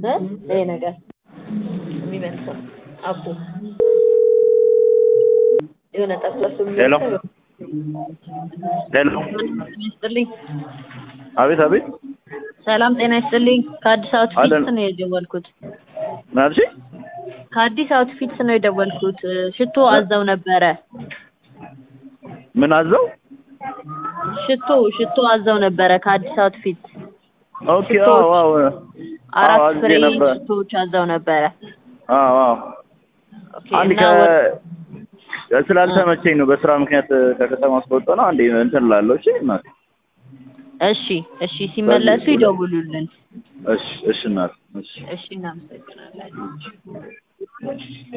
እ ይሄ ነገር የሚመልሰው አቦ የሆነ ጠፍለሱ ሄሎ ሄሎ ይስጥልኝ። አቤት አቤት ሰላም ጤና ይስጥልኝ። ከአዲስ አውትፊትስ አለን። ነው የደወልኩት። ምን አልሽኝ? ከአዲስ አውትፊትስ ነው የደወልኩት። ሽቶ አዘው ነበረ። ምን አዘው? ሽቶ ሽቶ አዘው ነበረ ከአዲስ አውትፊትስ ኦኬ ሽቶዎች። አዎ አዎ አራት አዎ፣ አዝዤ ፍሬ ነበር። ሽቶዎች አዘው ነበረ። አዎ አዎ ኦኬ አንድ እና ወደ- ከ ስላልተመቸኝ ነው በስራ ምክንያት ከከተማ ስወጣ ነው። አንዴ እንትን እላለሁ። እሺ እናቴ። እሺ እሺ ሲመለሱ በዚህ- ይደውሉልን። እሺ እሺ እናቴ እሺ እሺ እናመሰግናለን።